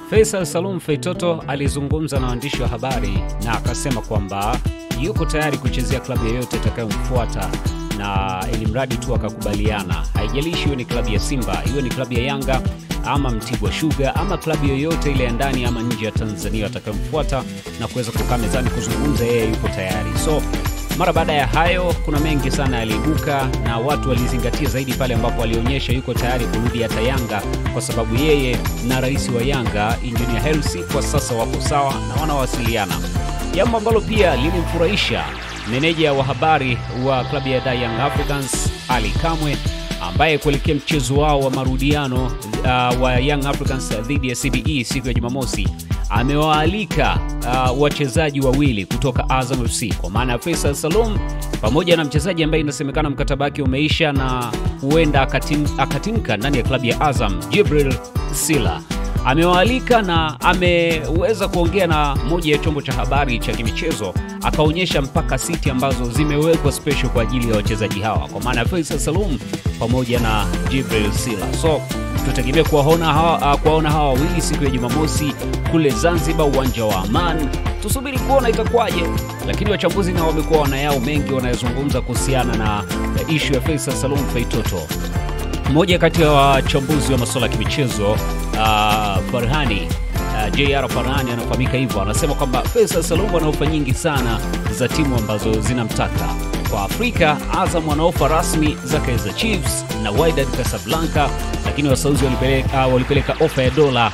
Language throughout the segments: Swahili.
Faisal Salum Feitoto alizungumza na waandishi wa habari na akasema kwamba yuko tayari kuchezea klabu yoyote itakayomfuata na ili mradi tu akakubaliana, haijalishi iwe ni klabu ya Simba, iwe ni klabu ya Yanga ama Mtibwa Sugar ama klabu yoyote ile ya ndani ama nje ya Tanzania atakayomfuata na kuweza kukaa mezani kuzungumza, yeye yuko tayari. So mara baada ya hayo, kuna mengi sana yaliibuka na watu walizingatia zaidi pale ambapo alionyesha yuko tayari kurudi hata Yanga, kwa sababu yeye na rais wa Yanga Engineer Hersi kwa sasa wako sawa na wanawasiliana, jambo ambalo pia lilimfurahisha meneja wa habari wa klabu ya Young Africans Ali Kamwe ambaye kuelekea mchezo wao wa marudiano uh, wa Young Africans dhidi ya CBE siku ya Jumamosi amewaalika uh, wachezaji wawili kutoka Azam FC kwa maana ya Faisal Salum pamoja na mchezaji ambaye inasemekana mkataba wake umeisha na huenda akatim, akatimka ndani ya klabu ya Azam, Jibril Sila amewaalika na ameweza kuongea na moja ya chombo cha habari cha kimichezo, akaonyesha mpaka siti ambazo zimewekwa special kwa ajili ya wachezaji hawa, kwa maana ya Faisal Salum pamoja na Jibril Sila. So tutegemea kuwaona hawa, kuwaona hawa wawili siku ya Jumamosi kule Zanzibar, uwanja wa Aman. Tusubiri kuona itakuwaje, lakini wachambuzi nao wamekuwa wanayao mengi wanayozungumza kuhusiana na ishu ya Faisal Salum Feitoto. Mmoja kati ya wachambuzi wa masuala ya kimichezo uh, Farhani uh, JR Farhani anafahamika hivyo, anasema kwamba Faisal Salum ana ofa nyingi sana za timu ambazo zinamtaka. Kwa Afrika, Azam wana ofa rasmi za Kaizer Chiefs na Wydad Casablanca, lakini wasauzi walipeleka, uh, walipeleka ofa ya dola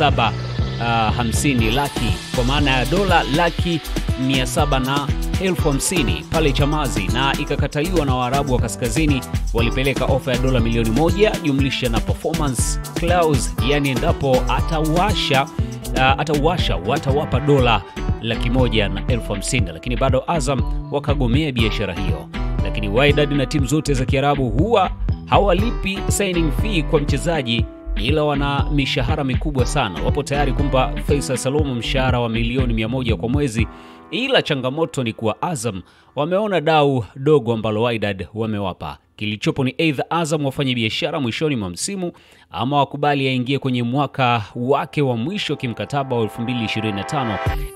750 uh, laki kwa maana ya dola laki 700 na elfu hamsini pale Chamazi na ikakataliwa na Waarabu wa Kaskazini. Walipeleka ofa ya dola milioni moja jumlisha na performance clause, yani endapo atawasha uh, atawasha watawapa dola laki moja na elfu hamsini lakini bado Azam wakagomea biashara hiyo. Lakini Wydad na timu zote za Kiarabu huwa hawalipi signing fee kwa mchezaji ila wana mishahara mikubwa sana. Wapo tayari kumpa Faisal Salum mshahara wa milioni 100 kwa mwezi, ila changamoto ni kuwa Azam wameona dau dogo ambalo Wydad wamewapa. Kilichopo ni aidha Azam wafanye biashara mwishoni mwa msimu ama wakubali aingie kwenye mwaka wake wa mwisho kimkataba wa 2025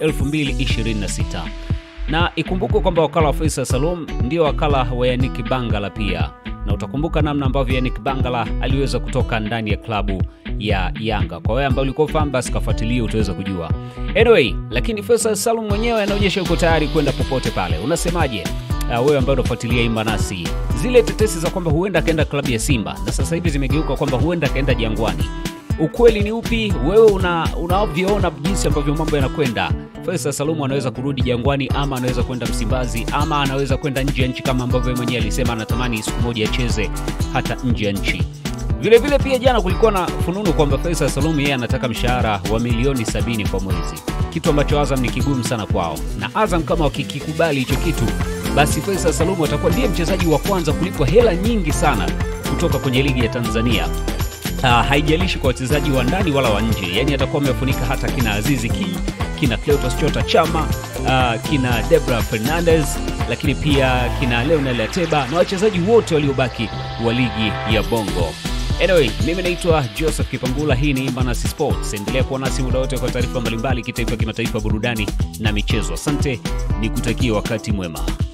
2026 na ikumbukwe kwamba wakala wa Faisal Salum ndio wakala wa Yannick Bangala pia, na utakumbuka namna ambavyo Yannick Bangala aliweza kutoka ndani ya klabu ya Yanga. Kwa wewe ambao ulikuwa fahamu, basi kafuatilia, utaweza kujua. Anyway, lakini Faisal Salum mwenyewe anaonyesha yuko tayari kwenda popote pale. Unasemaje uh, wewe ambaye unafuatilia Imba nasi, zile tetesi za kwamba huenda akaenda klabu ya Simba na sasa hivi zimegeuka kwamba huenda akaenda Jangwani ukweli ni upi? Wewe unavyoona una jinsi ambavyo mambo yanakwenda, Faisal Salum anaweza kurudi Jangwani ama anaweza kwenda Msimbazi ama anaweza kwenda nje ya nchi kama ambavyo yeye mwenyewe alisema anatamani siku moja acheze hata nje ya nchi. Vile vile pia jana kulikuwa na fununu kwamba Faisal Salum yeye anataka mshahara wa milioni sabini kwa mwezi, kitu ambacho Azam ni kigumu sana kwao, na Azam kama wakikikubali hicho kitu, basi Faisal Salum atakuwa ndiye mchezaji wa kwanza kulipwa hela nyingi sana kutoka kwenye ligi ya Tanzania. Uh, haijalishi kwa wachezaji wa ndani wala wa nje, yani atakuwa amefunika hata kina Azizi Ki, kina Cleotas Chota Chama, uh, kina Debra Fernandez, lakini pia kina Leonel Ateba na wachezaji wote waliobaki wa ligi ya Bongo. Anyway, mimi naitwa Joseph Kipangula, hii ni Imbanasi Sports. Endelea kuwa nasi muda wote kwa taarifa mbalimbali kitaifa, kimataifa, burudani na michezo. Asante, nikutakie wakati mwema.